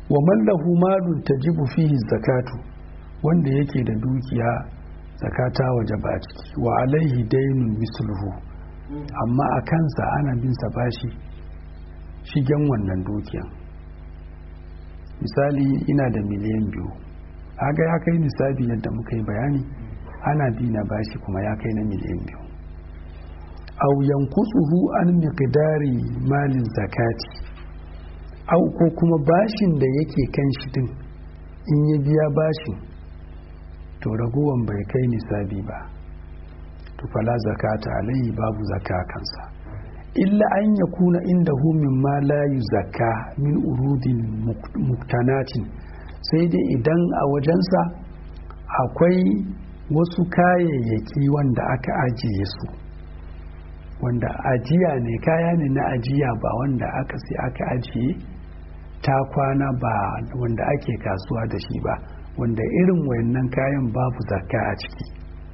wa mallahu malun tajibu fihi zakatu wanda yake da dukiya zakata waje ba ciki wa alaihi dainun misluhu amma a kansa ana bin sa bashi shigen wannan dukiyan misali ina da miliyan biyu aga ya kai nisabi yadda muka yi bayani ana bi na bashi kuma ya kai na miliyan biyu au yankusuhu an miqdari malin zakati au ko kuma bashin da yake kan shi din in ya biya bashin to ragowan bai kai nisabi ba to fala zakata alayhi babu zaka kansa illa an ya kuna inda min ma la zakka min urudin muktanatin sai dai idan a wajensa akwai wasu kayayyaki wanda aka ajiye su wanda ajiya ne kaya ne na ajiya ba wanda aka sai aka ajiye ta kwana ba wanda ake kasuwa da shi ba wanda irin wayannan kayan babu zakka a ciki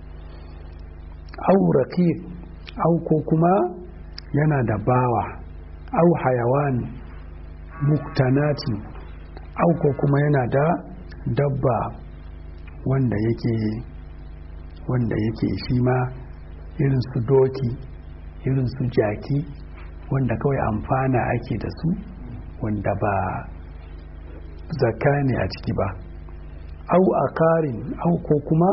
au raqiq au ko kuma yana da bawa au hayawan muktanatin au ko kuma yana da dabba wanda yake wanda yake shi ma irin su doki irin su jaki wanda kawai amfana ake da su wanda ba zakka ne a ciki ba au a karin au ko kuma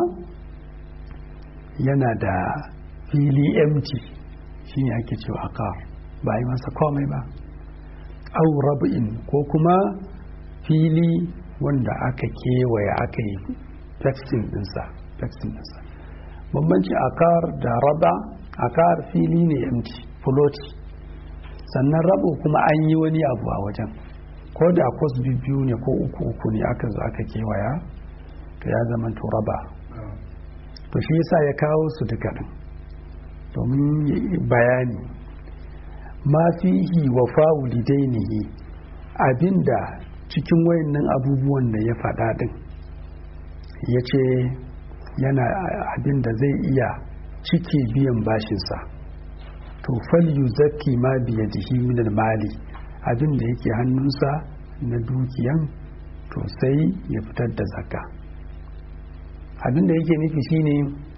yana da fili empty shi ne ake cewa akar ba yi masa komai ba au rab'in ko kuma fili wanda aka kewaye aka yi fexing dinsa fexing dinsa bambanci akar da raba akar fili ne empty float sannan rabo kuma an yi wani abu a wajen ko da kwas biyu ne ko uku uku ne aka zo aka kewaya to ya zama to raba to shi yasa ya kawo su duka din domin bayani ma fihi wa fa'ulidainihi abinda cikin wayannan abubuwan da ya faɗa din ya ce yana abinda zai iya cike biyan bashinsa to fal yuzakki ma biyadihi min mali abinda yake hannunsa na dukiyan to sai ya fitar da zakka abinda yake nufi shine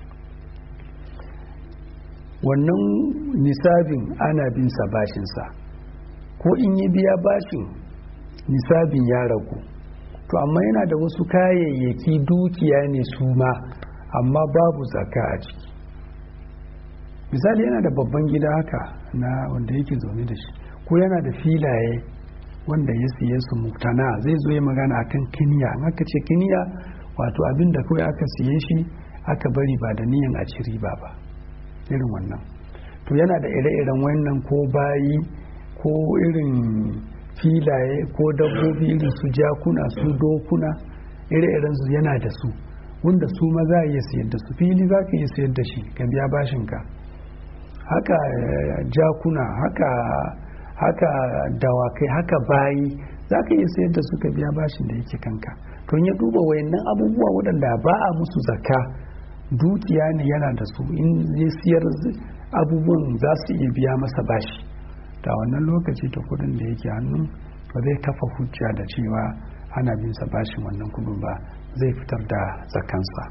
wannan nisabin ana bin sa bashinsa ko in ya biya bashin nisabin ya ragu to amma yana da wasu kayayyaki dukiya ne su ma amma babu zaka a ciki misali yana da babban gida haka na wanda yake zaune da shi ko yana da filaye wanda ya siye su muktana zai zo ya magana akan kiniya in aka ce kiniya wato abin da kawai aka siye shi aka bari ba da niyan a ci riba ba irin wannan to yana da ire-iren wannan ko bayi ko irin filaye ko dabbobi irin su jakuna su dokuna ire-iren su yana da su wanda su ma za a iya sayar da su fili za ka iya sayar da shi ka biya bashinka haka jakuna haka haka dawakai haka bayi za ka iya sayar da su ka biya bashin da yake kanka to ya duba wayannan abubuwa waɗanda ba a musu zakka dukiya ne yana da su in ya siyar abubuwan za su iya biya masa bashi da wannan lokaci ta kudin da yake hannu ba zai kafa hujja da cewa ana bin sa bashin wannan kudin ba zai fitar da zakansa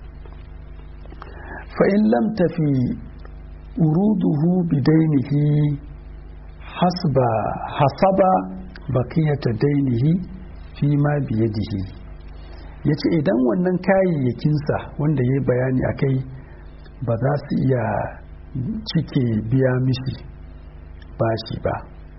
fa in lam tafi uruduhu bidainihi hasba hasaba bakiyata dainihi fi ma biyadihi ya ce idan wannan kayayyakinsa wanda ya yi bayani a kai ba za su iya cike biya mishi bashi ba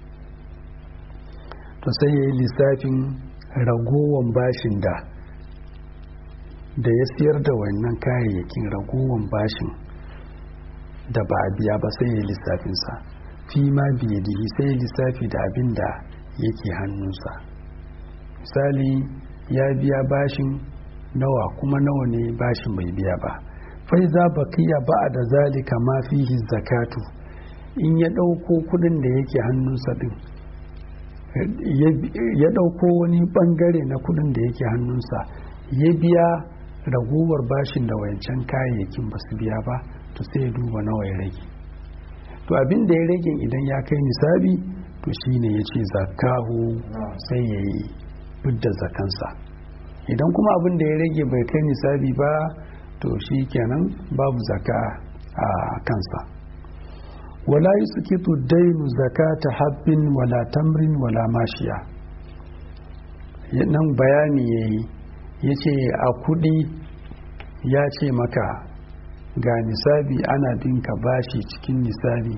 to sai ya yi lissafin ragowan bashin da da ya siyar da wannan kayayyakin ragowan bashin da ba a biya ba sai ya yi lissafinsa fi ma biye dihi sai ya lissafi da abin da yake hannunsa misali ya biya bashin nawa kuma nawa ne bashin bai biya ba fai za bakiya ba da zalika ma fihi zakatu in ya ɗauko kudin da yake hannunsa din ya ɗauko wani ɓangare na kudin da yake hannunsa ya biya ragowar bashin da wayancan kayayyakin ba su biya ba to sai ya duba nawa ya rage to abin da ya rage idan ya kai nisabi to shine ya ce zakahu sai ya yi fidda zakansa idan kuma abin da ya rage bai kai nisabi ba to shi kenan babu zaka a kansa wala yi suke dainu zakata habbin wala tamrin wala mashiya nan bayani ya yi ya ce a kudi ya ce maka ga nisabi ana binka bashi cikin nisabi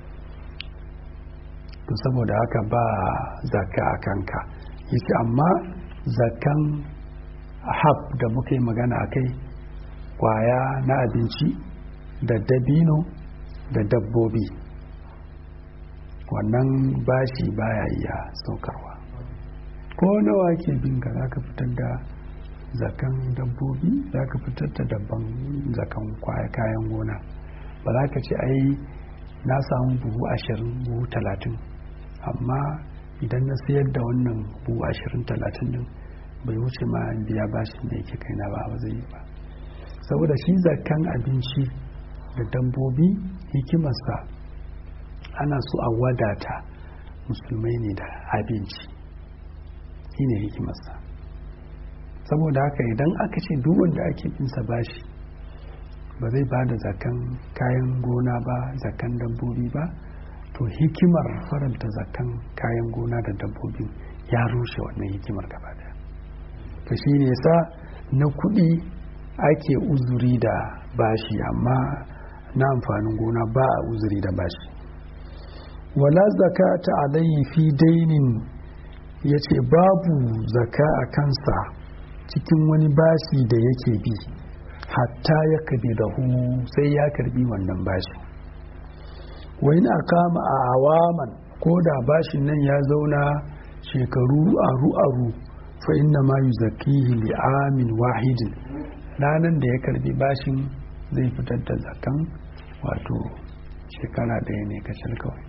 to saboda haka ba zaka a kanka ya ce amma zakan hab da muka yi magana a kai kwaya na abinci da dabino da dabbobi wannan bashi baya iya saukarwa ko nawa ke binka za ka fitar da zakan dabbobi za ka fitar da dabban zakan kwaya kayan gona ba za ka ce ai na samu buhu ashirin buhu talatin amma idan na sayar da wannan buhu ashirin talatin din bai wuce ma biya bashin da yake kaina ba ba zai yi ba saboda shi zakan abinci da dabbobi hikimarsa ana so a wadata musulmai ne da abinci shi ne hikimarsa saboda haka idan aka ce duk wanda ake binsa bashi ba zai ba da zakan kayan gona ba zakan dabbobi ba to hikimar faranta zakan kayan gona da dabbobin ya rushe wannan hikimar gaba daya to shi ne sa na kuɗi ake uzuri da bashi amma na amfanin gona ba a uzuri da bashi wala zakata alayhi fi dainin ya ce babu zaka a kansa cikin wani bashi da yake bi hatta ya kabi da hu sai ya karbi wannan bashi wani a kama a awaman ko da bashin nan ya zauna shekaru aru-aru fa inna ma yuzakkihi li amin wahidin ranar da ya karbi bashin zai fitar da zakan wato shekara ɗaya ne kacal kawai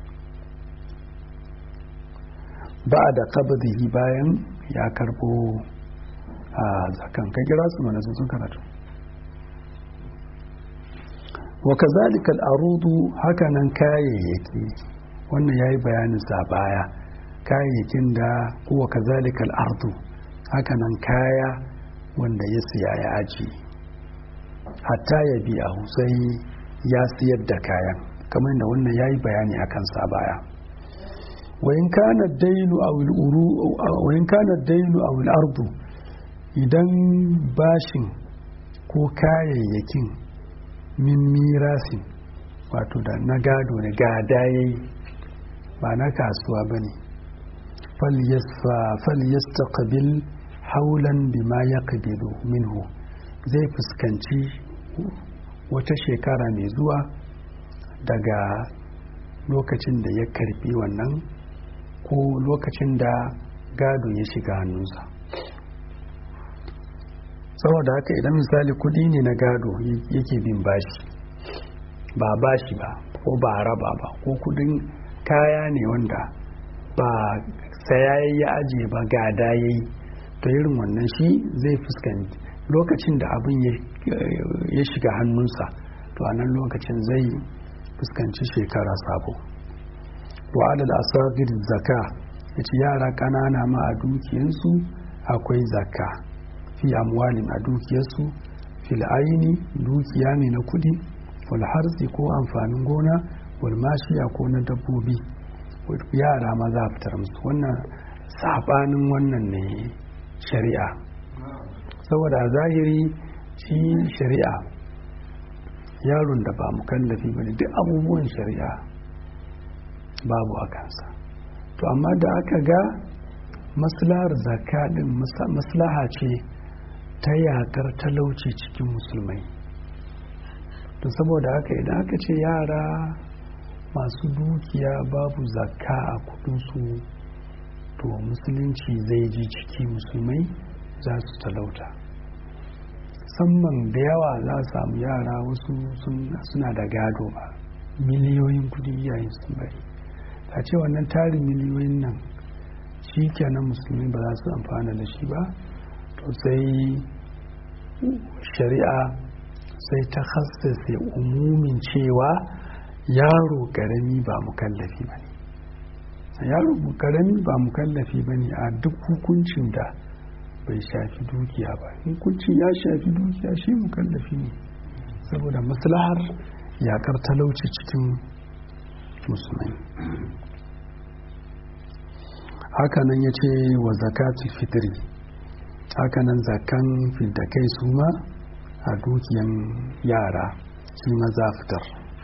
ba da kabdihi bayan ya karbo a zakan ka kira su mana sun karatu wa kazalika al'arudu hakanan kayayyaki wannan yayi bayanin sa baya kayayyakin da kuwa kazalika al'ardu hakanan kaya wanda ya siya ya aji hatta ya biya sai ya siyar da kayan kamar da wannan yayi bayani akan sa baya wayin kana dainu aw al-uru wayin kana dainu aw al-ardu idan bashin ko kayayyakin min mirasin wato da na gado ne gada yayi ba na kasuwa bane falyastaqbil haulan bima yaqbilu minhu zai fuskanci wata shekara mai zuwa daga lokacin da ya karbi wannan ko lokacin da gado ya shiga hannunsa saboda haka idan misali kudi ne na gado yake bin bashi ba bashi ba ko ba raba ba ko kudin kaya ne wanda ba saya ya ajiye ba gada ya yi to irin wannan shi zai fuskanci lokacin da abin ya shiga hannunsa to a nan lokacin zai fuskanci shekara sabo wa adal asagir zaka ya ce yara ƙanana ma a dukiyarsu akwai zaka fi amwalin a dukiyarsu fil aini dukiya ne na kudi wal harsi ko amfanin gona wal mashiya ko na dabbobi yara ma za a fitar musu wannan sabanin wannan ne shari'a saboda zahiri shi shari'a yaron da ba mukallafi ba ne duk abubuwan shari'a babu a kansa to amma da aka ga maslahar zakka din maslaha ce ta yakar talauci cikin musulmai to saboda haka idan aka ce yara masu dukiya babu zakka a kudinsu to musulunci zai ji ciki musulmai za su talauta musamman da yawa za a samu yara wasu suna da gado ba miliyoyin kudi yayin sun bari ta ce wannan tarin miliyoyin nan shi kenan musulmi ba za su amfana da shi ba to sai shari'a sai ta hassase umumin cewa yaro karami ba mukallafi ba ne yaro karami ba mukallafi ba ne a duk hukuncin da bai shafi dukiya ba hukuncin ya shafi dukiya shi mukallafi ne saboda maslahar yakar talauci cikin musulmai hakanan ya ce wa zakati fitri hakanan zakan kai su ma a dukiyan yara shi ma za fitar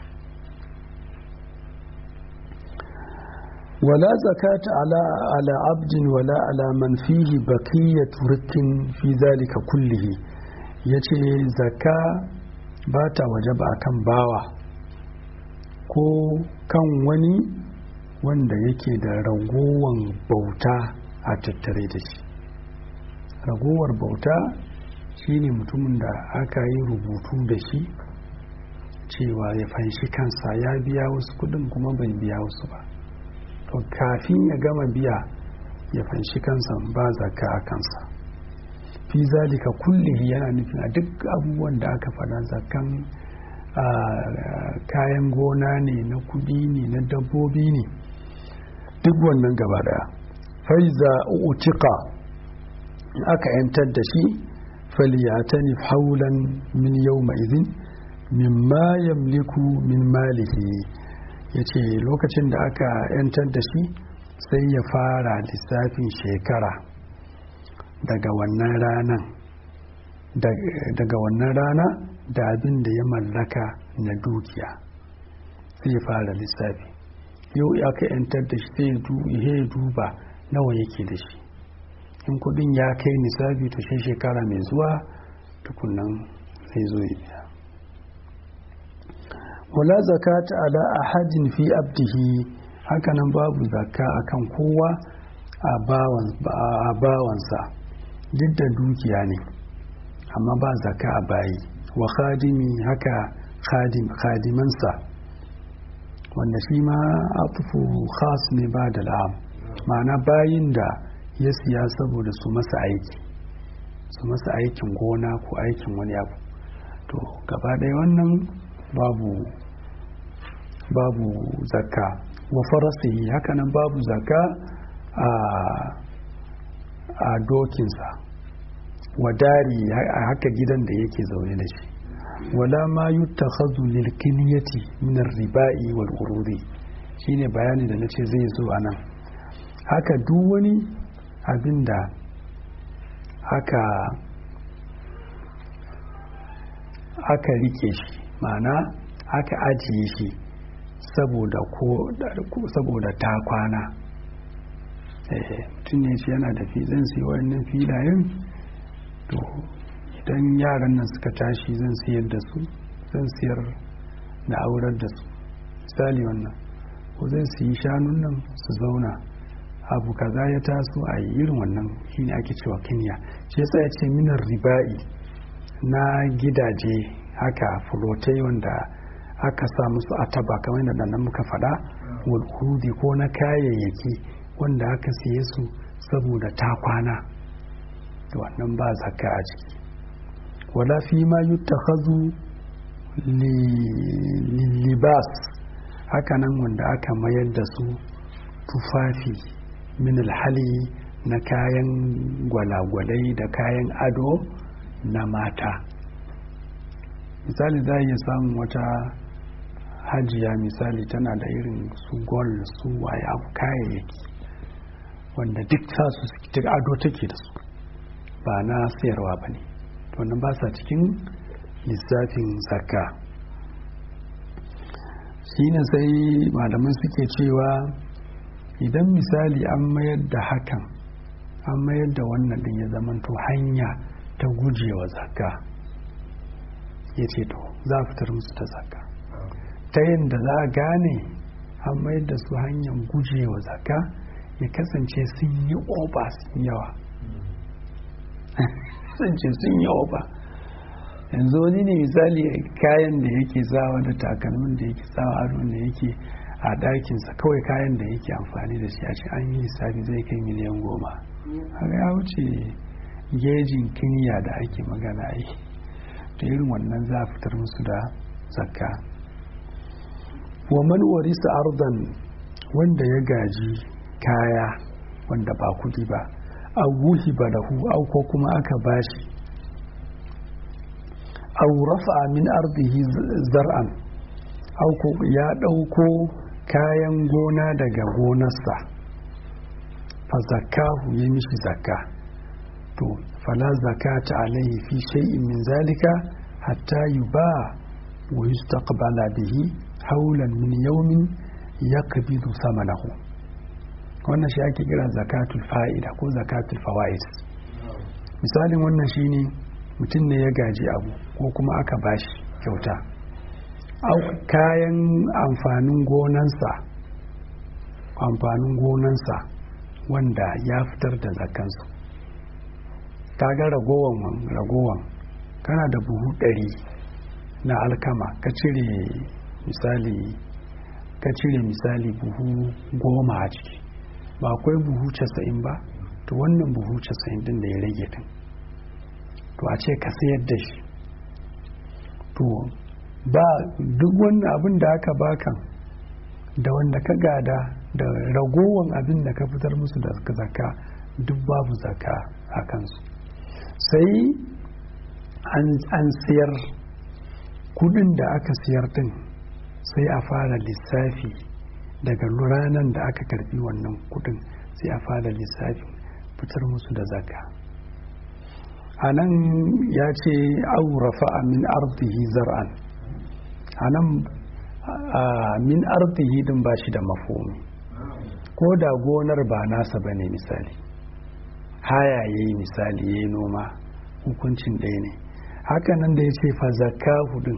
ولا زكاة على على عبد ولا على من فيه بقية رك في ذلك كله yace zaka ba ta wajaba kan bawa ko kan wani wanda yake da ragowan bauta a tattare da shi ragowar bauta shine mutumin da aka yi rubutu da shi cewa ya fanshi kansa ya biya wasu kudin kuma bai biya wasu ba to kafin ya gama biya ya fanshi kansa ba zaka a kansa fi zalika kullihi yana nufin a duk abubuwan da aka faɗa zakan kayan gona ne na kudi ne na dabbobi ne duk wannan gaba daya faiza utika aka yantar da shi faliyatani haulan min yau izin mimma yamliku min malihi ya ce lokacin da aka yantar da shi sai ya fara lissafin shekara daga wannan ranan daga wannan rana da abin da ya mallaka na dukiya sai ya fara lissafi yau aka yantar da shi sai ya duba nawa yake da shi in kudin ya kai nisabi to shi shekara mai zuwa tukunan sai zo ya biya wala zakata ala ahadin fi abdihi hakanan babu zakka akan kowa a bawansa duk da dukiya ne amma ba zakka a bayi wa khadimi haka khadimansa wanda shi ma atufu khas ne ba da la'am ma'ana bayin da ya siya saboda su masa aiki su masa aikin gona ko aikin wani abu to gaba ɗaya wannan babu babu zakka wa farasihi hakanan babu zakka a a dokinsa wa dari haka gidan da yake zaune da shi wala ma yuttakhadhu lil kinyati min ar-riba'i wal urudi shine bayani da nace zai zo anan haka duk wani abinda aka aka rike shi ma'ana aka ajiye shi saboda ko saboda ta kwana mutum ne shi yana da zan sai wannan filayen to idan yaran nan suka tashi zan siyar da su zan siyar da aurar da su misali wannan ko zan siyi shanun nan su zauna abu kaza ya taso a yi irin wannan shine ake cewa kenya shi yasa ya ce minar riba'i na gidaje haka fulotai wanda aka sa musu ataba kamar yadda nan muka faɗa walhudi ko na kayayyaki wanda aka siye su saboda ta kwana wannan ba zakka a ciki wala fi ma yuttakhadhu libas hakanan wanda aka mayar da su tufafi min alhali na kayan gwalagwalai da kayan ado na mata misali za iya samun wata hajiya misali tana da irin su gol su waye abu kayayyaki wanda duk sa su duk ado take da su ba na sayarwa ba ne wannan ba sa cikin lissafin zakka shi ne sai malaman suke cewa idan misali an mayar da hakan an mayar da wannan din ya zamanto hanya ta gujewa zakka ya ce to za a fitar musu ta zakka ta yadda za a gane an mayar da su hanyar gujewa zakka ya kasance sun yi oba sun yawa kasance sun yi oba yanzu wani ne misali kayan da yake sawa da takalmin da yake sawa ado da yake a ɗakinsa kawai kayan da yake amfani da shi a ce an yi lissafi zai kai miliyan goma haka ya wuce gejin kiniya da ake magana yi da irin wannan za a fitar musu da zakka wa man warisa ardan wanda ya gaji kaya wanda ba kudi ba au wuhi balahu au ko kuma aka bashi au rafa min ardihi zar'an au ko ya ɗauko kayan gona daga gonarsa fa zakahu ya mishi zakka to fala zakata alaihi fi shay'in min zalika hatta yuba wa yustaqbala bihi haulan min yawmin yaqbidu samanahu wannan shi ake kira zakatul fa'ida ko zakatul fawaid misalin wannan shine mutum ne ya gaji abu ko kuma aka bashi kyauta kayan amfanin gonansa amfanin gonansa wanda ya fitar da zakansu ga ragowan ragowan kana da buhu ɗari na alkama ka cire misali ka cire misali buhu goma a ciki ba akwai buhu casa'in ba to wannan buhu casa'in din da ya rage din to a ce ka sayar da shi to ba duk wannan abin da aka baka da wanda ka gada da ragowan abin da ka fitar musu da zakka duk babu zakka a kansu sai an siyar kudin da aka siyar din sai a fara lissafi daga ranar da aka karbi wannan kudin sai a fara lissafi fitar musu da zakka a nan ya ce aurafa min arzihi zar'an a nan min arzihi din ba shi da mafomi ko da gonar ba nasa ba ne misali haya ya yi misali ya yi noma hukuncin ɗaya ne hakanan da ya ce fa zakka hudun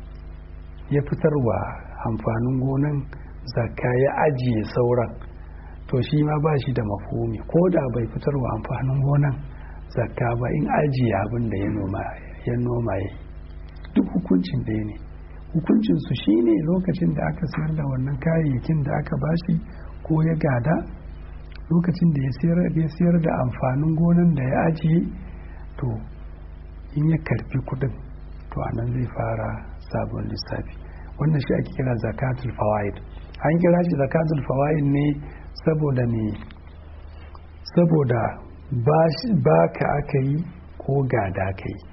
ya fitarwa amfanin gonan zakka ya ajiye sauran to shi ma ba shi da mafomi ko da bai fitarwa amfanin gonan zakka ba in ajiye abin da ya noma ya noma ya duk hukuncin ɗaya ne hukuncinsu shine lokacin da aka sayar da wannan kayayyakin da aka bashi ko ya gada lokacin da ya sayar da amfanin gonan da ya ajiye to in ya karfi kudin to anan zai fara sabon lissafi wannan shi ake kira zakatul fawaid an kira shi zakatul fawaid ne saboda ne saboda ba ka aka yi ko gada ka yi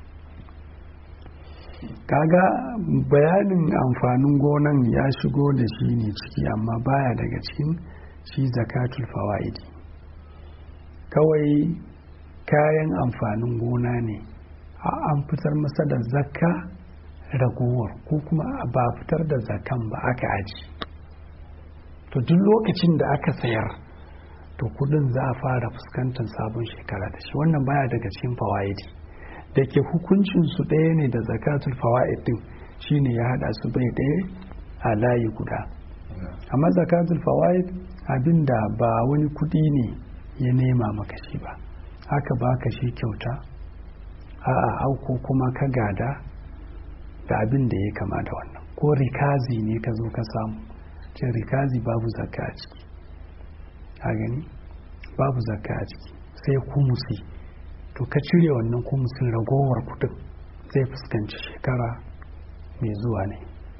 kaga bayanin amfanin gonan ya shigo da shi ne ciki amma baya daga cikin shi zakatul fawaidi kawai kayan amfanin gona ne an fitar masa da zakka ragowar ko kuma ba fitar da zakan ba aka aji to duk lokacin da aka sayar to kudin za a fara fuskantar sabon shekara da shi wannan baya daga cikin fawaidi da ke hukuncinsu ɗaya ne da zakatul fawaid din shine ya hada su bai ɗaya a layi guda amma zakatul fawaid abinda ba wani kudi ne ya nema maka shi ba haka baka shi kyauta a'a auko kuma ka gada da abin da ya kama da wannan ko rikazi ne ka zo ka samu ce rikazi babu zakka a ciki a gani babu zakka a ciki sai kumusi to ka cire wannan kumusin ragowar kudin zai fuskanci shekara mai zuwa ne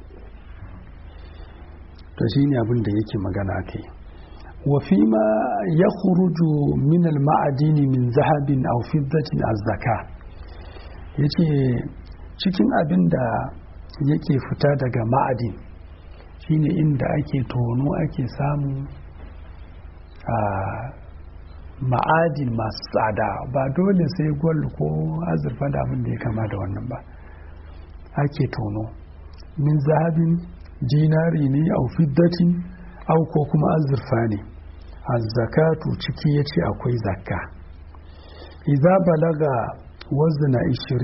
to shi ne abin da yake magana kai wafi ma ya kuruju min al-ma'adini min zahabin aw fiddatin az-zaka yace cikin abin da yake fita daga ma'adin shine inda ake tono ake samu a ma'adin masu tsada ba dole sai gwal ko azurfa da abin da ya kama da wannan ba ake tono min zahabin dinari ne au fiddatin au ko kuma azurfa ne azzakatu ciki ya ce akwai zakka idza balaga wazna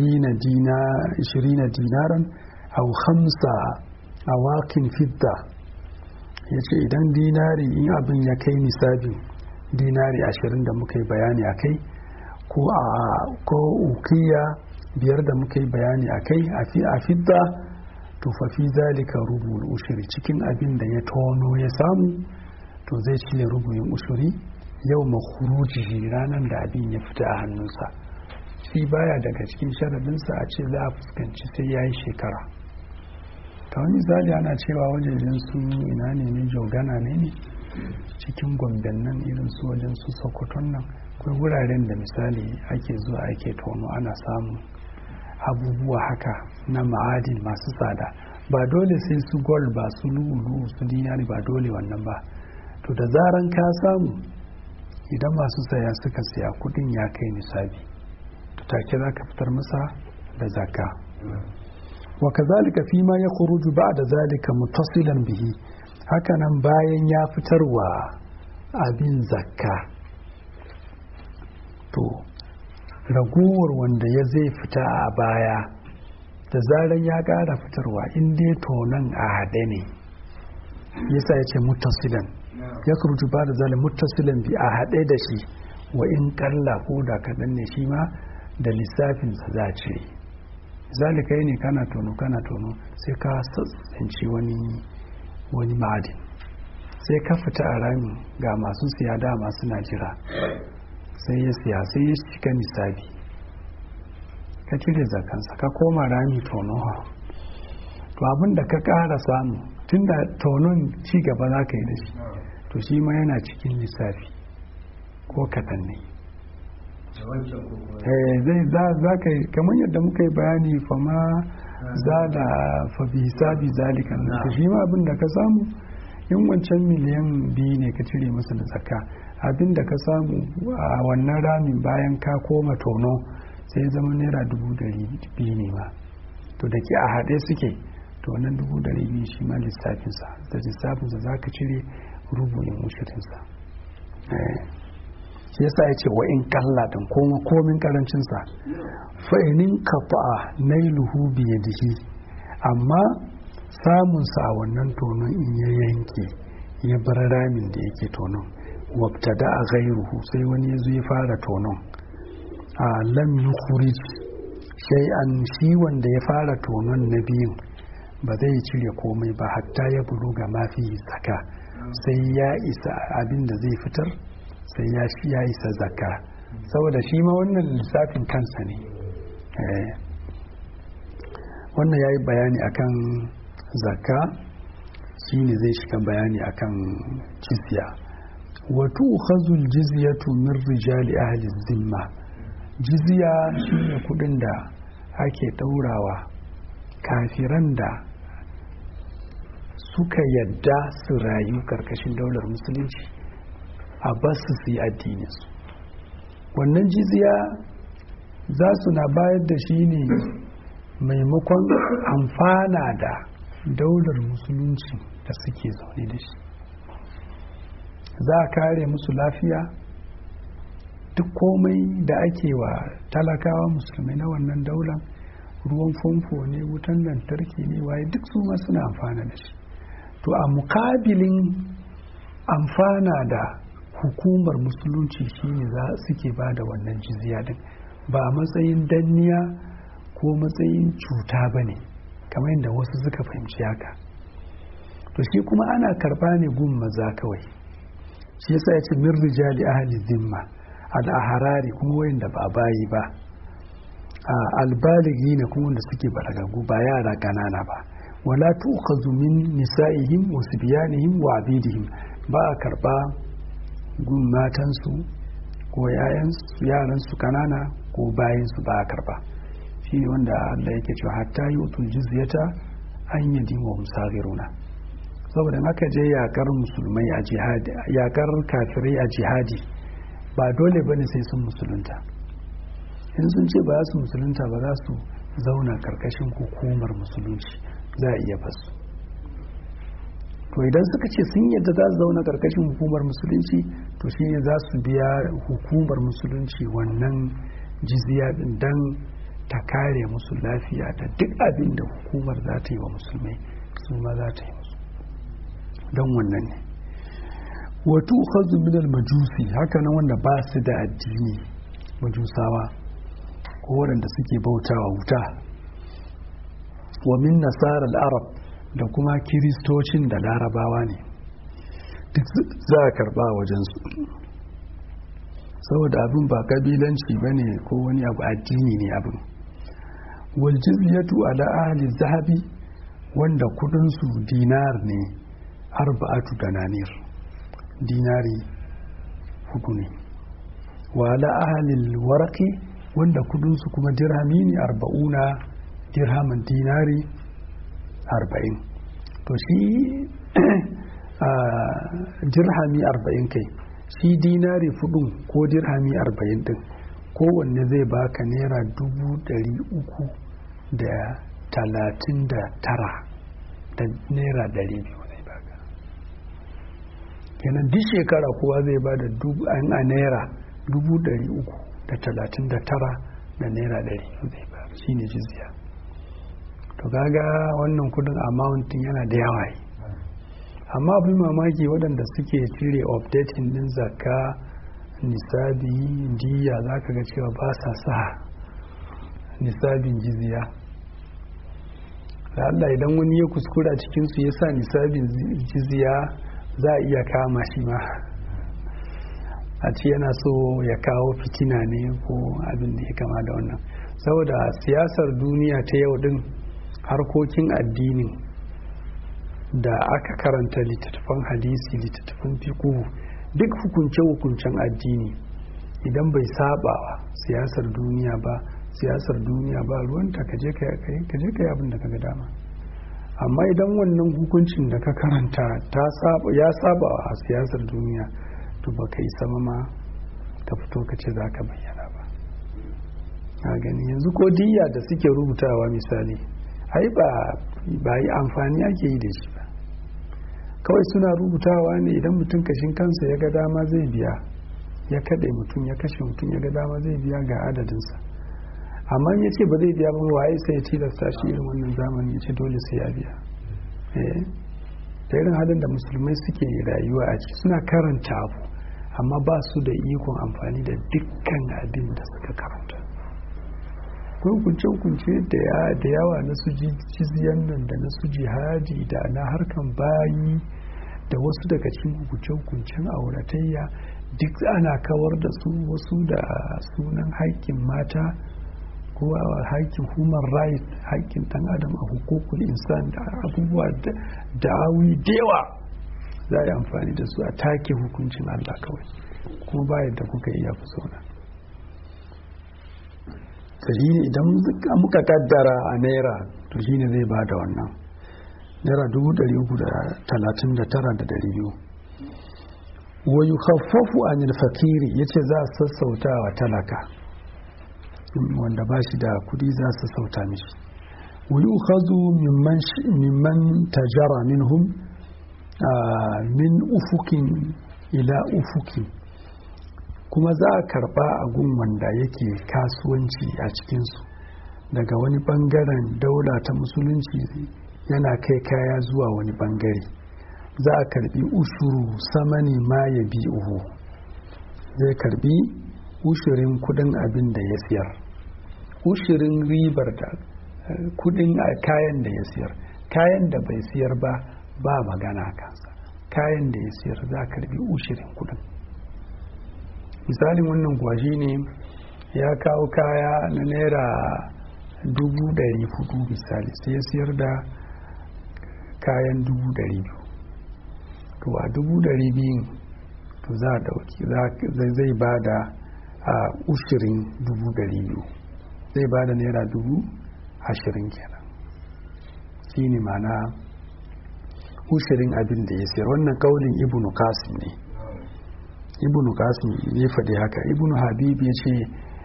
20 dinaran au khamsa awakin fidda ya ce idan dinari in abin ya kai nisabin dinari ashirin da muka yi bayani a kai ko a ko ukiya biyar da muka yi bayani a kai a fidda to fa fi zalika rubul ushuri cikin abin da ya tono ya samu to zai cire rubuyin ushuri yau makuruji ranar da abin ya fita a hannunsa shi baya daga cikin sharadinsa a ce za a fuskanci sai ya yi shekara ta wani misali ana cewa wajejen su ina ne ne jogana ne ne cikin gomben nan irin su wajen su sokoton nan akwai wuraren da misali ake zuwa ake tono ana samun abubuwa haka na ma'adin masu tsada ba dole sai su gold ba su lulu su dinari ba dole wannan ba to da zaran ka samu idan masu saya suka siya kudin ya kai nisabi to take za ka fitar masa da zakka wa kazalika fi ma yakhruju ba'da zalika muttasilan bihi hakanan bayan ya fitarwa abin zakka to ragowar wanda ya zai fita a baya da zaran ya ƙara fitarwa in dai tonon a haɗe ne yasa ya ce muttasilan ya kurutu ba da zalin muttasilan bi a haɗe da shi wa in ƙalla ko da kaɗan ne shi ma da lissafinsa za a cire zalika ne kana tono kana tono sai ka tsinci wani wani ma'adin sai ka fita a rami ga masu siya dama suna jira sai ya siya sai ya shiga nisabi ka cire zakansa ka koma rami tono to abin da ka ƙara samu tun da tonon ci gaba za ka yi da shi to shi ma yana cikin lissafi ko kaɗan ne zai za ka yi kamar yadda muka yi bayani fama za da fabi hisabi zalika to shi ma abin da ka samu in wancan miliyan biyu ne ka cire masa da zakka abin da ka samu a wannan ramin bayan ka koma tono sai zama naira dubu dari biyu ne ma to da ke a haɗe suke to wannan dubu dari biyu shi ma lissafinsa da lissafinsa za ka cire rubuyin mushirinsa shi yasa ya ce wa in kalla din koma komin karancinsa fa'inin kafa'a nailuhu biyadihi amma samunsa a wannan tonon in ya yanke ya bar ramin da yake tonon wabta da a gairuhu sai wani ya zo ya fara tonon a lam yukhrij shay'an shi wanda ya fara tonon na biyun ba zai cire komai ba hatta ya buluga mafi zaka sai ya isa abin da zai fitar sai ya shi ya isa zaka saboda shi ma wannan lissafin kansa ne wannan ya yi bayani akan zakka shi ne zai shiga bayani akan jizya wato khazul jizyatu min rijali ahli zimma jizya shine kudin da ake daurawa kafiran da suka yadda su rayu karkashin daular musulunci a basu su yi addininsu wannan jizya za su na bayar da shi ne maimakon amfana da daular musulunci da suke zaune da shi za a kare musu lafiya duk komai da ake wa talakawa musulmai na wannan daular ruwan famfo ne wutan lantarki ne waye duk su ma suna amfana da shi to a mukabilin amfana da hukumar musulunci shine za suke ba da wannan jizya din ba a matsayin danniya ko matsayin cuta ba ne kamar yadda wasu suka fahimci haka to shi kuma ana karba ne gun maza kawai shi yasa ya ce min rijali ahli zimma al-aharari kuma wayanda ba bayi ba albaligi ne kuma wanda suke balagagu ba yara kanana ba wala tu'khadhu min nisa'ihim wa sibyanihim wa abidihim ba a karba gun matansu ko yaransu kanana ko bayansu ba a karba shi ne wanda Allah yake cewa hatta yi utul jizyata an yi dimo musagiruna saboda aka je yakar musulmai a jihadi yakar kafirai a jihadi ba dole bane sai sun musulunta in sun ce ba su musulunta ba za su zauna karkashin hukumar musulunci za a iya basu to idan suka ce sun yadda za su zauna karkashin hukumar musulunci to shine za su biya hukumar musulunci wannan jizya din dan ta kare musu lafiya da duk abin da hukumar za ta yi wa musulmai su ma za ta yi musu don wannan ne wato hazu minal majusi haka nan wanda ba su da addini majusawa ko waɗanda suke bautawa wuta wa min nasara arab da kuma kiristocin da larabawa ne duk za a karba wajensu saboda abin ba kabilanci ba ne ko wani abu addini ne abin waljiziyatu ala ahli zahabi wanda kudinsu dinar ne arba'atu dananir dinari hudu ne wala ahalil waraki wanda kudinsu kuma dirhami ne arba'una dirhaman dinari arba'in to shi dirhami arba'in kai shi dinari fudun ko dirhami arba'in din kowanne zai baka naira dubu dari uku da talatin da tara da naira dari biyu zai baka kenan duk shekara kowa zai ba da a naira dubu dari uku da talatin da tara da naira dari biyu zai ba shi ne jizya to kaga wannan kudin amountin yana da yawa yi amma abin mamaki waɗanda suke cire updating din zakka nisabi diya za ka ga cewa ba sa sa nisabin jizya da Allah idan wani ya kuskura cikinsu ya sa nisabin jizya za a iya kama shi ma a ce yana so ya kawo fitina ne ko abin da ya kama da wannan saboda siyasar duniya ta yau din harkokin addinin da aka karanta littattafan hadisi littattafan fiqhu duk hukunce-hukuncen addini idan bai sabawa siyasar duniya ba siyasar duniya ba ruwanta ka je ka yi abin da ka ga dama amma idan wannan hukuncin da ka karanta ya saba a siyasar duniya to ba ka yi sama ma ka fito ka ce za ka bayyana ba a gani yanzu ko diya da suke rubutawa misali ai ba yi amfani ake yi da shi ba kawai suna rubutawa ne idan mutum kashin kansa ya ga dama zai biya ya kaɗe mutum ya kashe mutum ya ga dama zai biya ga adadinsa amma ya ce ba zai biya ba waye sai ya tilasta shi irin wannan zamani ya ce dole sai ya biya da irin halin da musulmai suke rayuwa a ciki suna karanta abu amma ba su da ikon amfani da dukkan abin da suka karanta hukunce-hukunce da yawa na su jiziyan nan da na su jihadi da na harkan bayi da wasu daga cikin hukunce-hukuncen auratayya duk ana kawar da su wasu da sunan haƙƙin mata ko haƙƙin human right haƙƙin ɗan adam a hukukul insan da abubuwa da awi da yawa za a yi amfani da su a take hukuncin allah kawai kuma bayan da kuka iya fi sauna ta shi ne idan muka kaddara a naira to shi ne zai ba da wannan naira dubu ɗari uku da talatin da tara da ɗari biyu wa yi haffafu a fakiri ya ce za a sassauta wa talaka wanda ba shi da kudi za su sassauta mishi wa yi hazu mimman tajara minhum min ufukin ila ufukin kuma za a karba a gun wanda yake kasuwanci a cikinsu daga wani bangaren daula ta musulunci yana kai kaya zuwa wani bangare za a karbi ushuru samani ma ya bi uhu zai karbi ushirin kudin abin da ya siyar ushirin ribar da kudin kayan da ya siyar kayan da bai siyar ba ba magana kansa kayan da ya siyar za a karbi ushirin kudin misalin wannan gwaji ne ya kawo kaya na naira dubu dari hudu misali sai ya siyar da kayan dubu dari biyu to a dubu dari biyun to za a dauki zai ba da a ushirin dubu dari biyu zai ba da naira dubu ashirin kenan shi ne mana ushirin abin da ya siyar wannan kaulin ibnu kasim ne ibnu kasim ya faɗi haka ibnu habib ya ce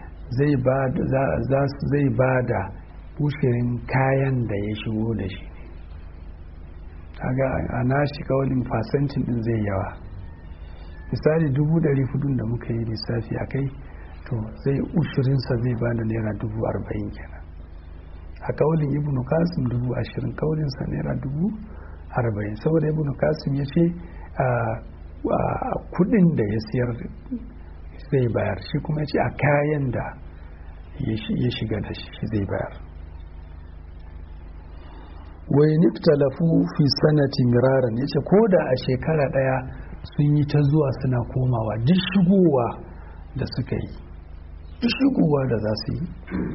zai ba da ushirin kayan da ya shigo da shi kaga a nashi kawalin fasantin din zai yawa misali dubu dari hudun da muka yi lissafi a kai to zai ushirinsa zai ba da naira dubu arba'in kenan a kawalin ibnu kasim dubu ashirin kawalinsa naira dubu arba'in saboda ibnu kasim ya ce kudin da ya siyar zai bayar shi kuma ya ce a kayan da ya shiga da shi zai bayar wai niftalafu fi sanati miraran ya ce ko da a shekara daya sun yi ta zuwa suna komawa duk shigowa da suka yi duk shigowa da za su yi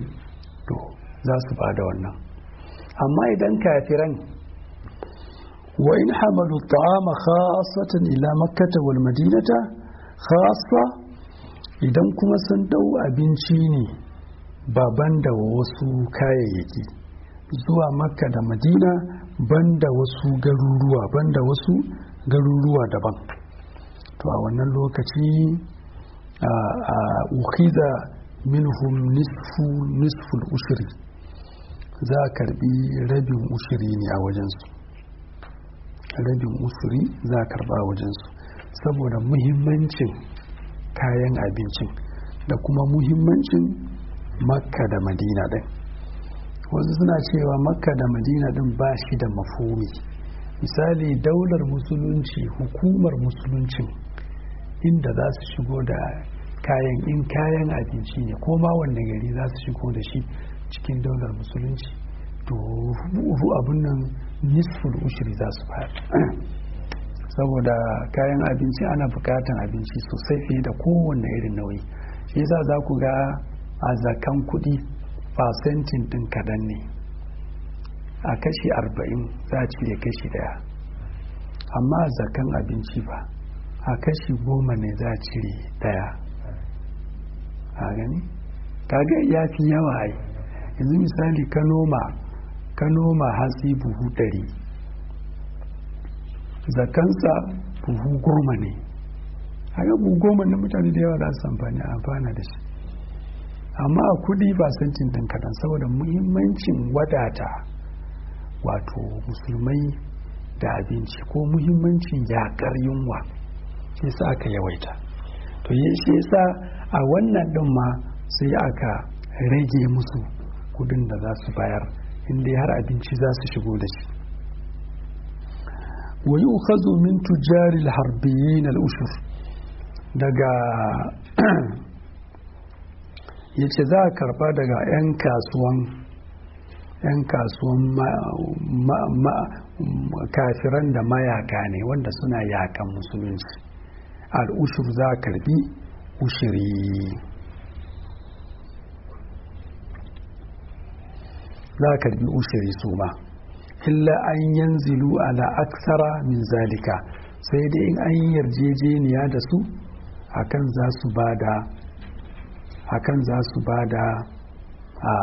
to za su ba da wannan amma idan kafiran wa in hamalu ta'ama khasatan ila makkata wal madinata khassa idan kuma sun dau abinci ne baban da wasu kayayyaki zuwa makka da madina banda wasu garuruwa banda wasu garuruwa daban to a wannan lokaci a ukhiza minhum nisfu nisful ushri za a karbi rabin ushiri ne a wajensu rabin ushiri za a karba a wajensu saboda muhimmancin kayan abincin da kuma muhimmancin makka da madina ɗin wasu suna cewa makka da madina ɗin ba shi da mafumi misali daular musulunci hukumar musuluncin inda za su shigo da kayan in kayan abinci ne ko ma wanne gari za su shigo da shi cikin daular musulunci to abun nan nisful ushiri za su fara saboda kayan abinci ana bukatan abinci sosai fiye da kowanne irin nauyi shi yasa za ku ga a zakan kudi fasentin din kadan ne a kashi arba'in za a cire kashi daya amma a zakan abinci ba a kashi goma ne za a cire daya a gani kaga ya fi yawa ai yanzu misali ka noma ka noma hatsi buhu ɗari zakansa buhu goma ne haka buhu goma na mutane da yawa za su amfani a amfana da shi amma a kudi ba santin ɗin kaɗan saboda muhimmancin wadata wato musulmai da abinci ko muhimmancin yakar yunwa shi sa aka yawaita to shi yasa a wannan ɗin ma sai aka rage musu kudin da za su bayar inda har abinci za su shigo da shi wa yi ukhazu min tujari harbiyin al'ushur daga ya ce za a karba daga 'yan kasuwan 'yan kasuwan kafiran da mayaka ne wanda suna yakan musulunci al'ushur za a karbi ushiri za a karbi ushiri su ma illa an yanzilu ala aksara min zalika sai dai in an yi yarjejeniya da su akan za su bada akan za su bada a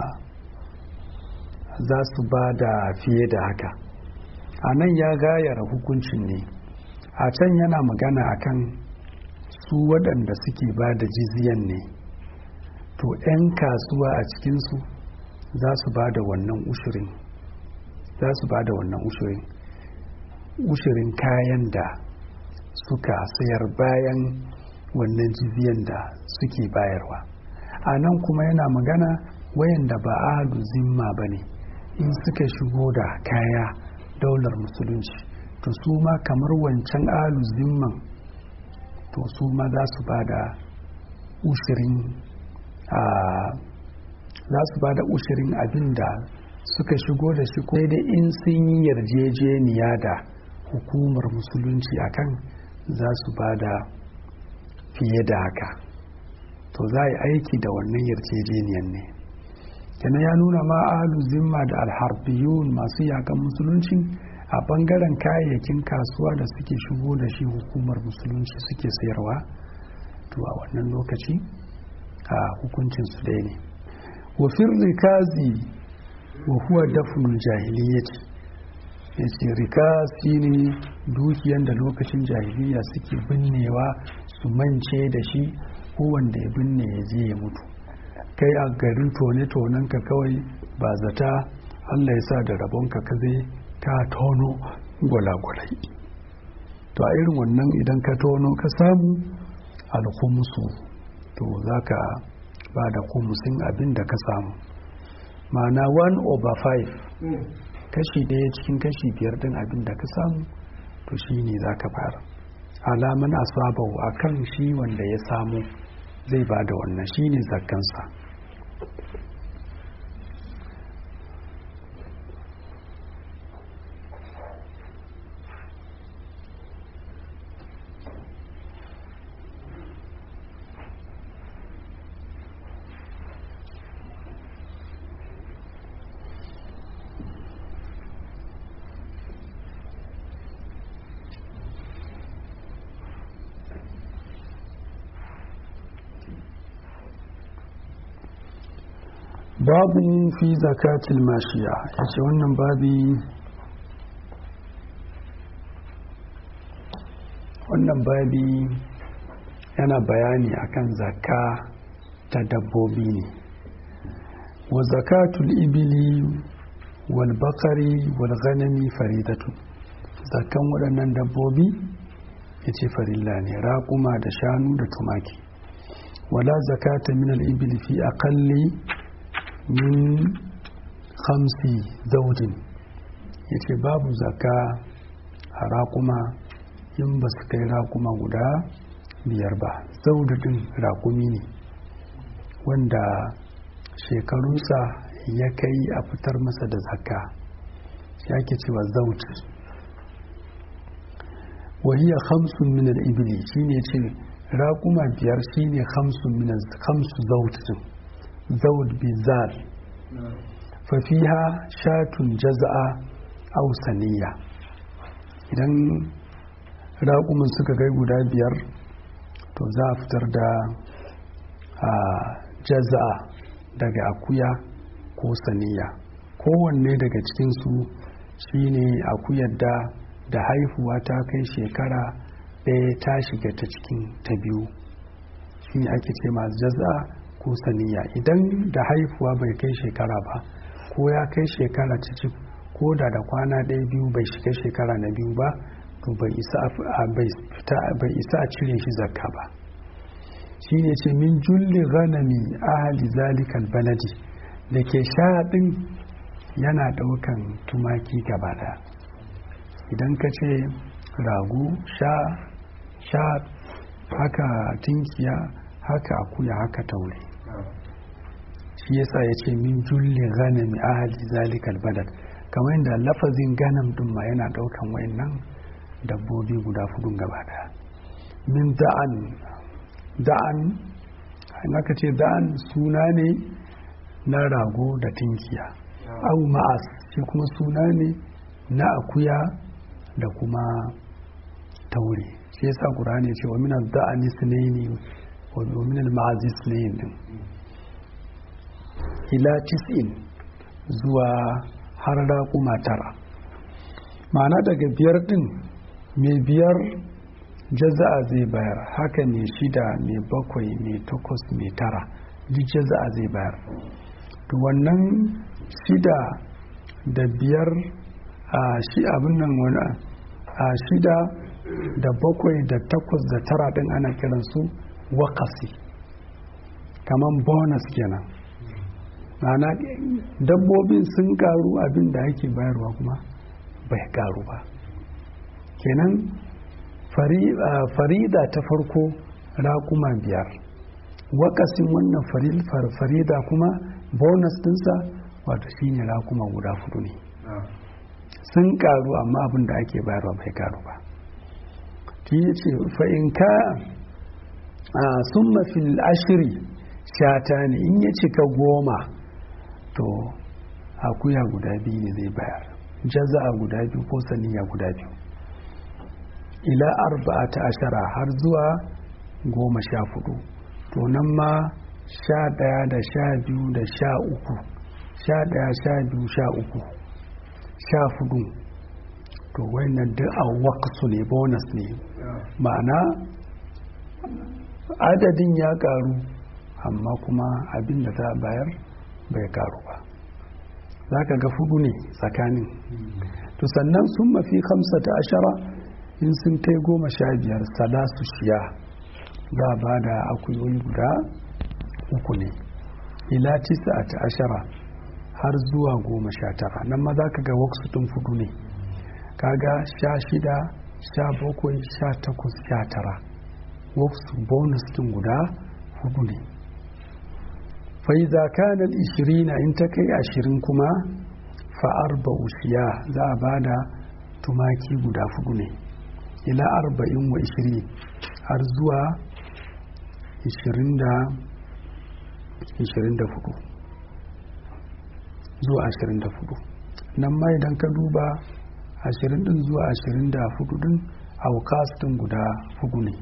za su bada fiye da haka a nan ya gayara hukuncin ne a can yana magana akan su waɗanda suke ba da jiziyan ne to 'yan kasuwa a cikinsu za su ba da wannan ushirin za su ba da wannan ushirin ushirin kayan da suka sayar bayan wannan jiziyan da suke bayarwa a nan kuma yana magana wayanda ba ahlu zimma ba ne in suka shigo da kaya daular musulunci to su ma kamar wancan ahlu zimman to su ma za su ba da ushirin a za su ba da ushirin abin da suka shigo da shi ko dai in sun yi yarjejeniya da hukumar musulunci akan za su ba da fiye da haka to za a yi aiki da wannan yarjejeniyan ne kenan ya nuna ma alu zimma da alharbiyun masu yakan musulunci a bangaren kayayyakin kasuwa da suke shigo da shi hukumar musulunci suke sayarwa to a wannan lokaci a hukuncin su dai ne wafin rikazi wa huwa dafnul jahiliyyati yace rikasi ne dukiyan da lokacin jahiliya suke binnewa su mance da shi ko wanda ya binne ya je ya mutu kai a garin tone-tonen ka kawai ba zata allah ya sa da rabonka ka zai ka tono gwalagwalai to a irin wannan idan ka tono ka samu alhumusu to za ka ba da kumusin abin da ka samu ma'ana 1 over 5 kashi ɗaya cikin kashi biyar din abin da ka samu to shi ne za ka fara alaman asabau a kan shi wanda ya samu zai ba da wannan shi ne zakkansa babu fi zakatil mashiya ya ce wannan babi wannan babi yana bayani akan zakka ta dabbobi ne wa zakatul ibili wal bakari wal ghanami faridatu zakkan waɗannan dabbobi ya ce farilla ne raƙuma da shanu da tumaki wala zakata min al-ibil fi aqalli min khamsi zaujin ya ce babu zakka a raƙuma in ba su kai raƙuma guda biyar ba zaudadin raƙumi ne wanda shekarunsa ya kai a fitar masa da zakka ya ke cewa zaut wahiya hamsin min al-ibli shine ce raƙuma biyar shine hamsin min hamsu zautin zaud bizar fa fiha shatun jaza'a aw saniya idan raƙumin suka kai guda biyar to za a fitar da jaza'a daga akuya ko saniya kowanne daga cikinsu shine akuyar da da haihuwa ta kai shekara ɗaya ta shiga ta cikin ta biyu shine ake ce masu jaza ko saniya idan da haihuwa bai kai shekara ba ko ya kai shekara cikin ko da da kwana ɗaya biyu bai shiga shekara na biyu ba to bai isa a cire shi zakka ba shine ce min julli ghanami ahli zalikal baladi da ke shaɗin yana ɗaukan tumaki gaba ɗaya idan ka ce ragu sha sha haka tinkiya haka akuya haka taure shi yasa ya ce min julli ghanami ahli zalikal balad kamar yadda lafazin ganam din ma yana ɗaukan wayannan dabbobi guda fudun gaba ɗaya min da'an da'an aka ce da'an suna ne na rago da tinkiya au ma'as shi kuma suna ne na akuya da kuma taure shi yasa qur'ani ce wa min ad-da'ani sunaini wa min al-ma'az sunain din ila tis'in zuwa har raƙuma tara ma'ana daga biyar din mai biyar jaza'a zai bayar haka ne shida mai bakwai mai takwas mai tara duk jaza'a zai bayar to wannan shida da biyar a shi abin nan wani a shida da bakwai da takwas da tara din ana kiransu wakasi kamar bonus kenan ma'ana dabbobin sun karu abin da ake bayarwa kuma bai karu ba kenan farida ta farko raƙuma biyar wakasin wannan farida kuma bonus dinsa wato shine raƙuma guda fudu ne sun karu amma abin da ake bayarwa bai karu ba shi ya ce fa'inka a sun mafil ashiri shata ne in ya cika goma to akuya guda biyu ne zai bayar jaza'a guda biyu ko saniya guda biyu ila arba'a ta ashara har zuwa goma sha fudu to nan ma sha ɗaya da sha biyu da sha uku sha ɗaya sha biyu sha uku sha fudu to wannan duk a waksu ne bonus ne ma'ana adadin ya karu amma kuma abin da za a bayar bai karu ba za ka ga fudu ne tsakanin to sannan sun mafi kamsa ta ashara in sun kai goma sha biyar salasu shiya za a ba da akuyoyi guda uku ne ila tisa ta ashara har zuwa goma sha tara nan ma za ka ga waksu tun fudu ne kaga sha shida sha bakwai sha takwas sha tara waksu bonus tun guda hudu ne fa'iza kanar ishirina in ta kai ashirin kuma fa'ar ba'ushiya za a ba da tumaki guda fudu ne ila arba'in wa ishirin har zuwa ishirin da fudu zuwa ashirin da fudu nan ma idan ka duba ashirin din zuwa ashirin da fudu din aukas din guda fudu ne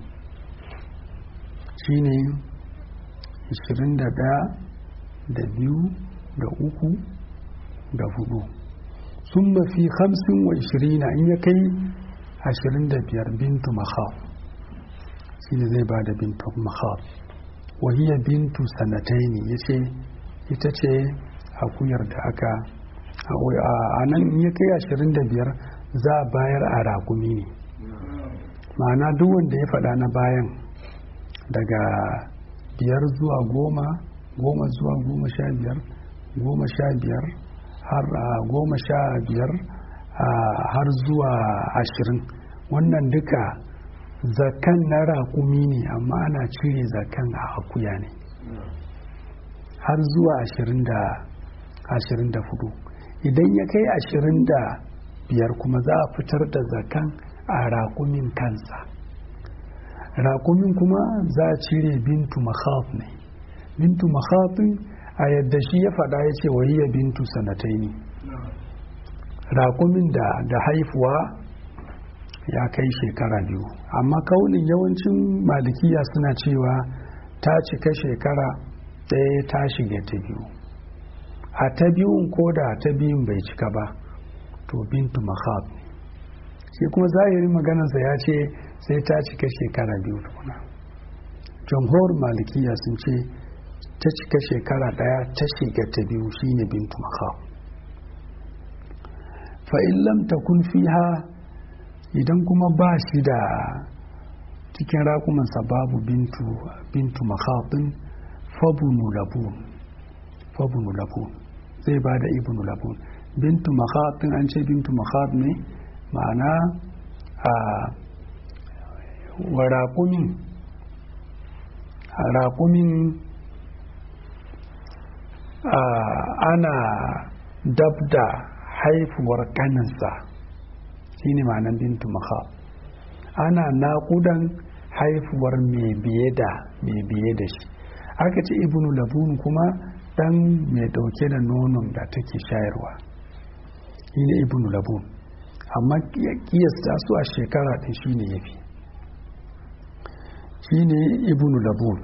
shine ishirin da daya da biyu da uku da hudu sun mafi hamsin wa ishirina in ya kai ashirin da biyar bintu mahab shi ne zai ba da bintu mahab wahiya bintu sanataini ya ce ita ce akuyar da aka a nan in ya kai ashirin da biyar za a bayar a ragumi ne ma'ana duk wanda ya faɗa na bayan daga biyar zuwa goma goma zuwa goma sha biyar goma sha biyar har goma sha biyar har zuwa ashirin wannan duka zakan na raƙumi ne amma ana cire zakan a akuya ne har zuwa ashirin da ashirin da hudu idan ya kai ashirin da biyar kuma za a fitar da zakan a raƙumin kansa raƙumin kuma za a cire bintu makhaf ne bintu makhafin a yadda shi ya faɗa ya ce wayya bintu sanatai ne raƙumin da da haifuwa ya kai shekara biyu amma kaunin yawancin malikiya suna cewa ta cika shekara ɗaya ta shiga ta biyu a ta biyun ko da ta biyun bai cika ba to bintu makhaf shi kuma zahirin maganarsa ya ce sai ta cika shekara biyu tukuna jamhur malikiya sun ce ta cika shekara daya ta shiga ta biyu shine bintu makhaf fa'in lam takun fiha idan kuma ba shi da cikin rakumansa babu bintu bintu makhafin fabunu labun fabunu labun zai ba da ibnu labun bintu makhafin an ce bintu makhaf ne ma'ana a wa raƙumin raƙumin ana dab da haifuwar kaninsa shi ne ma'anan bintu maha ana naƙudan haifuwar mai biye da mai biye da shi aka ce ibnu labun kuma dan mai ɗauke da nonon da take shayarwa shi ne ibnu labun amma kiyasta su a shekara ɗin shi ne ya fi shi ne ibnu labun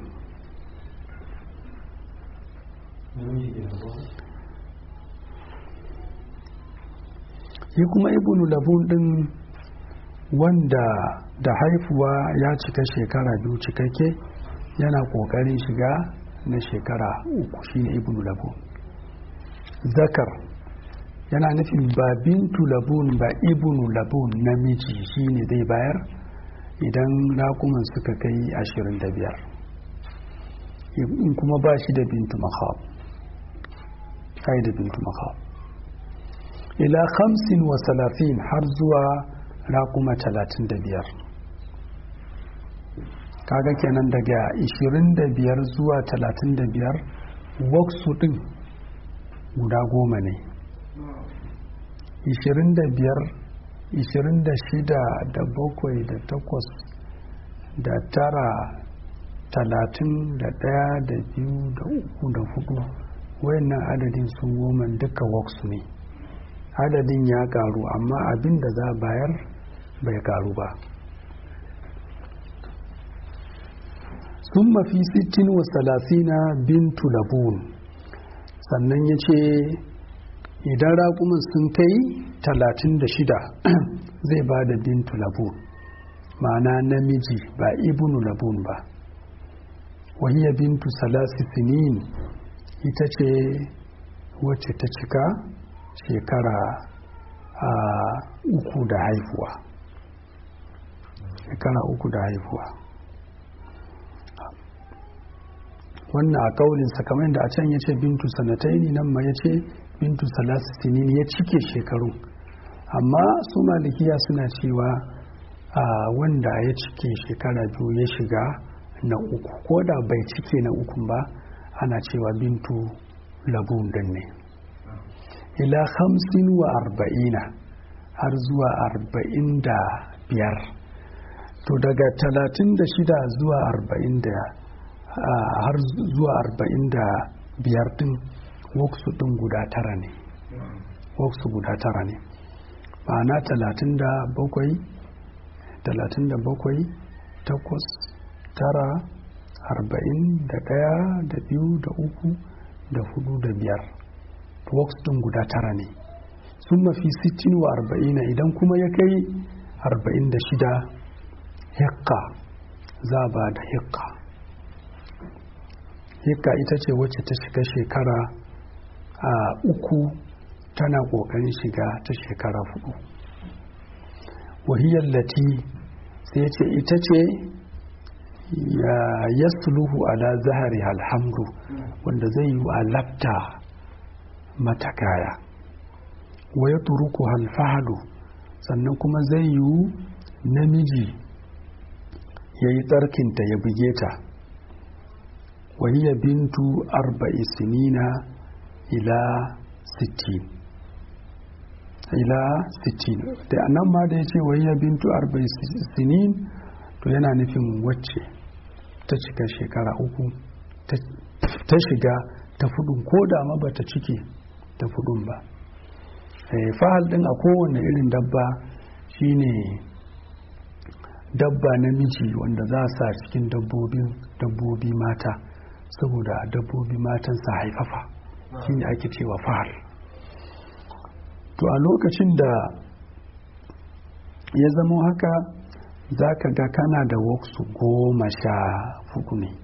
shi kuma ibnu labun ɗin wanda da haifuwa ya cika shekara biyu cikakke yana ƙoƙarin shiga na shekara uku shine ibnu labun zakar yana nufin ba bintu labun ba ibnu labun namiji shine zai bayar idan rakuman suka kai ashirin da biyar in kuma ba shi da bintu makhab kai da bintu makhab ila hamsin wa salafin har zuwa rakuma talatin da biyar kaga kenan daga ishirin da biyar zuwa talatin da biyar waksu din guda goma ne ishirin da biyar ishirin da shida da bakwai da takwas da tara talatin da ɗaya da biyu da uku da hudu wayannan adadin sun goma duka waksu ne adadin ya karu amma abin da za bayar bai karu ba sun mafi sittin wa salasina bintu labun sannan ya ce idan raƙumin sun kai talatin da shida zai ba da bintu labun ma'ana namiji ba ibnu labun ba wahiyya bintu salasi sinin ita ce wacce ta cika shekara a uku da haifuwa shekara uku da haifuwa wannan a kaulinsa kamar da a can ya ce bintu sanataini nan ma ya ce bintu salasinin ya cike shekaru amma su malikiya suna cewa a wanda ya cike shekara biyu ya shiga na uku ko da bai cike na ukun ba ana cewa bintu labun din ne ila hamsin wa arba'ina har zuwa arba'in da biyar to daga talatin da shida zuwa arba'in da har zuwa arba'in da biyar din waksu din guda tara ne waksu guda tara ne ma'ana talatin da bakwai talatin da bakwai takwas tara arba'in da ɗaya da biyu da uku da hudu da biyar works din guda tara ne sun mafi sittin wa arba'ina idan kuma ya kai arba'in da shida hikka za a ba da hikka hikka ita ce wacce ta shiga shekara a uku tana ƙoƙarin shiga ta shekara hudu wahiyar lati sai ce ita ce ya yasluhu ala zahari alhamdu wanda zai yi a lafta mata kaya wa ya turuku halfahadu sannan kuma zai yi namiji ya yi tsarkinta ya buge ta wahiyya bintu arba'i sinina ila sittin ila sittin da nan ma da ya ce wahiyya bintu arba'i sinin to yana nufin wacce ta cika shekara uku ta shiga ta fudun ko da ma ba ta cike ta fudun ba fahal din a kowane irin dabba shine dabba namiji wanda za a sa cikin dabbobin dabbobi mata saboda dabbobi matan sa haifafa shine ake cewa fahal to a lokacin da ya zama haka za ka ga kana da waksu goma sha hudu ne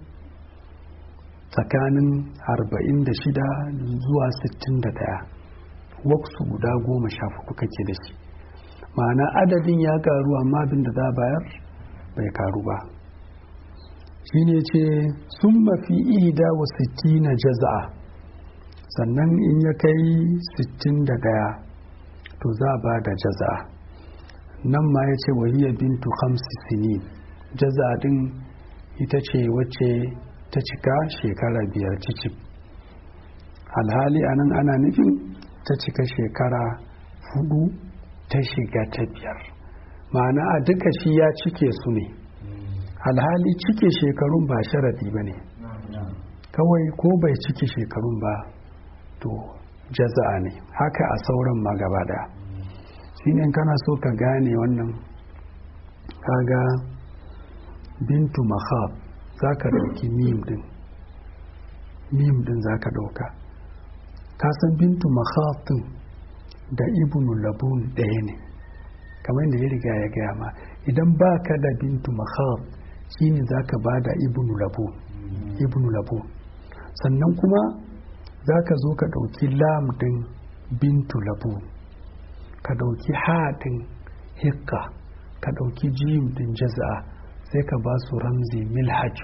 tsakanin 46 zuwa 61 waksu guda goma sha hudu kake da shi ma'ana adadin ya karu amma abin da za bayar bai karu ba shine ce sun mafi ida wa na jaza'a sannan in ya kai 61 to za ba da jaza'a nan ma ya ce wahiyar bintu hamsi sinin jaza'a din ita ce wacce ta cika shekara biyar cicip alhali anan ana nufin ta cika shekara hudu ta shiga ta biyar ma'ana a duka shi ya cike su ne alhali cike shekarun ba sharadi ba ne kawai ko bai cike shekarun ba to jaza'a ne haka a sauran ma gaba daya shi ne kana so ka gane wannan kaga bintu mahab za ka ɗauki mim din mim din za ka ɗauka kasan bintu mahab din da ibnu labun ɗaya ne kamar da ya riga ya gaya ma idan ba ka da bintu mahab shine za ka ba da ibnu labun ibnu labun sannan kuma za ka zo ka ɗauki lam din bintu labun ka ɗauki haɗin hikka ka ɗauki jim din jaza'a sai ka ba su ramzi milhaju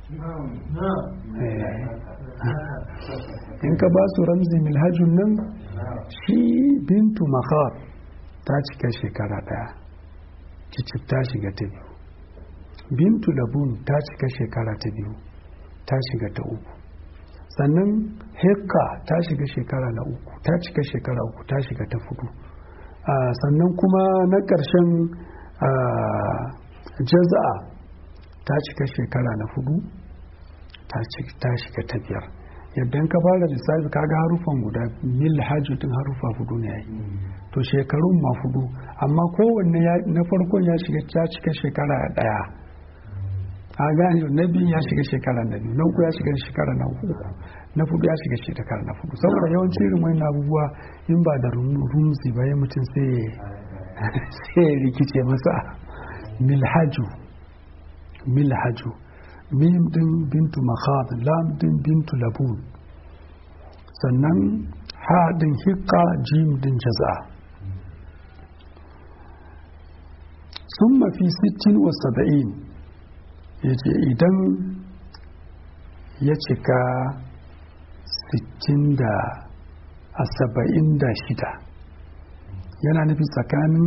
in ka ba su ramzi milhajun nan shi bintu makhar ta cika shekara ɗaya cicif ta shiga ta biyu bintu labun ta cika shekara ta biyu ta shiga ta uku sannan hekka ta shiga shekara na uku ta cika shekara uku ta shiga ta fudu sannan kuma na ƙarshen jaza'a ta cika shekara na fudu ta shiga ta biyar yadda ka fara lissafi kaga harufan guda mil hajjutin harufa fudu ne yayi to shekarun ma fudu amma kowanne na farkon ya shiga ta cika shekara daya a gane na biyu ya shiga shekara na biyu na uku ya shiga shekara na uku na fudu ya shiga shekara na fudu saboda yawanci irin wani abubuwa in ba da rumzi ba ya mutum sai ya rikice masa milhaju milhaju mim din bintu makhad lam din bintu labun sannan ha din hikka jim din jaza sun mafi sittin wa saba'in ya ce idan ya cika sittin da a saba'in da shida yana nufi tsakanin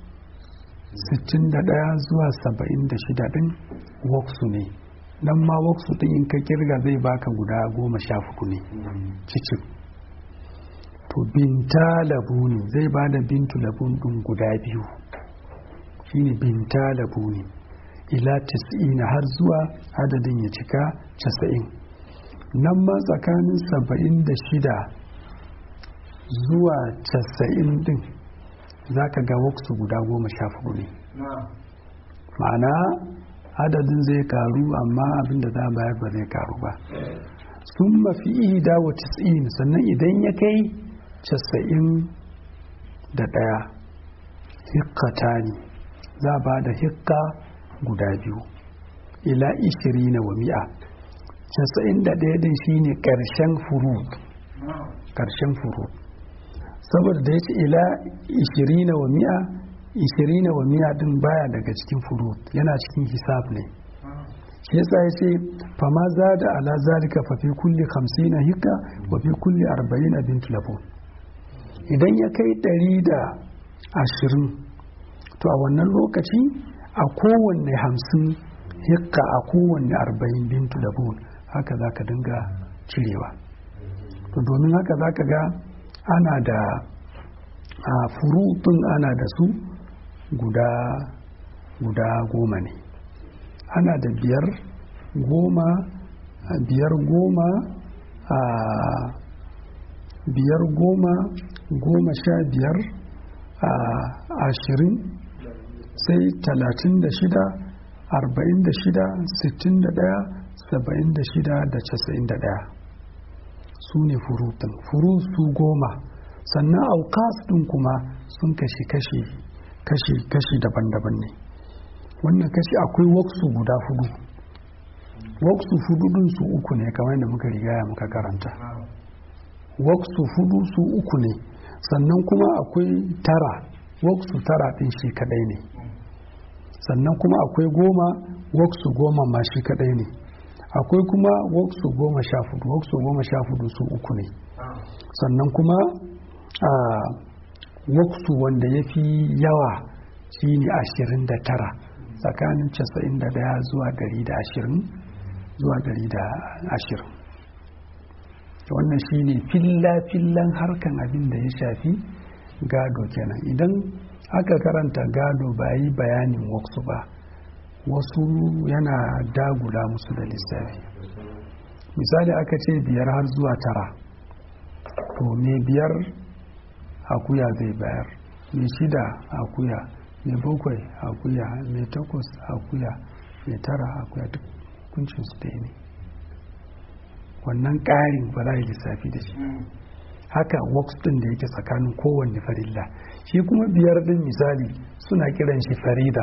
61 zuwa 76 din waksu ne nan ma waksu din in ka kirga zai baka guda goma sha fuku ne cikin to binta labuni zai ba da bintu labun din guda biyu shine binta labuni ila tis'ina har zuwa adadin ya cika casa'in nan ma tsakanin saba'in da shida zuwa casa'in din za ka ga waksu guda goma sha fudu ne ma'ana adadin zai karu amma abin da za a bayar ba zai karu ba sun mafi ihda wa tis'in sannan idan ya kai casa'in da ɗaya hikkata ne za a ba da hikka guda biyu ila ishiri na wa mi'a casa'in da ɗaya din shine ƙarshen furut ƙarshen furut saboda da ya ce ila ishiri na wa mi'a ishiri na wa mi'a din baya daga cikin furut yana cikin hisab ne shi yasa ya ce fama za da ala zalika fa fi kulli 50 hikka wa fi kulli 40 bint labun idan ya kai 120 to a wannan lokaci a kowanne 50 hikka a kowanne 40 bint labun haka za ka dinga cirewa to domin haka za ka ga ana da a furutun ana da su guda guda goma ne ana da biyar goma biyar goma a biyar goma goma sha biyar a ashirin sai talatin da shida arba'in da shida sittin da daya saba'in da shida da casa'in da daya su ne furutun furu su goma sannan aukas ɗin kuma sun kashi kashi kashi kashi daban-daban ne wannan kashi akwai waksu guda hudu waksu hudu din su uku ne kamar da muka rigaya muka karanta waksu hudu su uku ne sannan kuma akwai tara waksu tara din shi kadai ne sannan kuma akwai goma waksu goma ma shi kadai ne akwai kuma waksu goma sha hudu waksu goma sha hudu su uku ne sannan kuma a waksu wanda ya fi yawa shine ashirin da tara tsakanin casa'in da daya zuwa dari da ashirin zuwa dari da ashirin wannan shine filla-fillan harkan abin da ya shafi gado kenan idan aka karanta gado ba yi bayanin waksu ba wasu yana dagula musu da lissafi misali aka ce biyar har zuwa tara to me biyar akuya zai bayar me shida akuya mai bakwai akuya mai takwas akuya mai tara akuya duk kuncin su ɗaya ne wannan ƙarin ba za a yi lissafi da shi haka works ɗin da yake tsakanin kowanne farilla shi kuma biyar ɗin misali suna kiran shi farida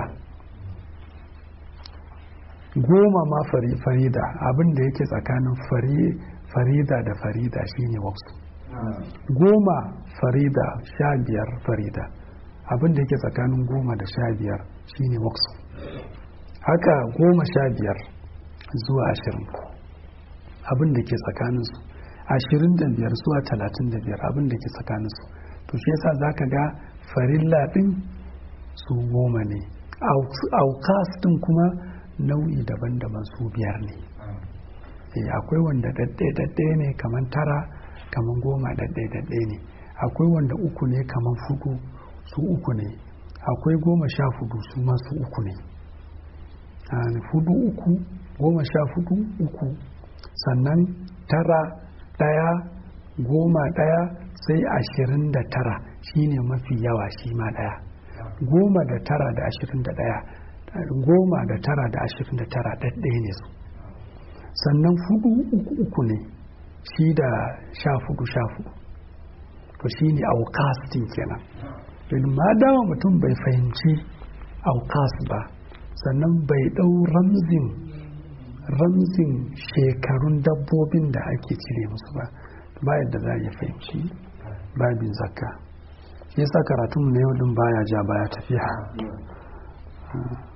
goma ma farida abin da yake tsakanin farida da farida shine works goma farida sha biyar farida abin da yake tsakanin goma da sha biyar shine waksu haka goma sha biyar zuwa ashirin abin da ke tsakaninsu ashirin da biyar zuwa talatin da biyar abin da ke tsakaninsu to shi yasa za ka ga farilla ɗin su goma ne aukas ɗin kuma nau'i daban-daban su biyar ne akwai wanda daɗe-daɗe ne kamar tara kamar goma daɗe-daɗe ne akwai wanda uku ne kamar fudu su uku ne akwai goma sha fudu su masu uku ne fudu uku goma sha fudu uku sannan tara ɗaya goma ɗaya sai ashirin da tara shine mafi yawa shi ma ɗaya goma da tara da ashirin da ɗaya goma da tara da ashirin da tara ɗaɗɗaya ne su sannan fudu uku uku ne shi da sha fudu sha fudu to shi ne aukastin kenan don ma dama mutum bai fahimci aukas ba sannan bai ɗau ramzin ramzin shekarun dabbobin da ake cire musu ba ba yadda za a yi fahimci babin zakka shi yasa karatunmu na yau din baya ja baya tafiya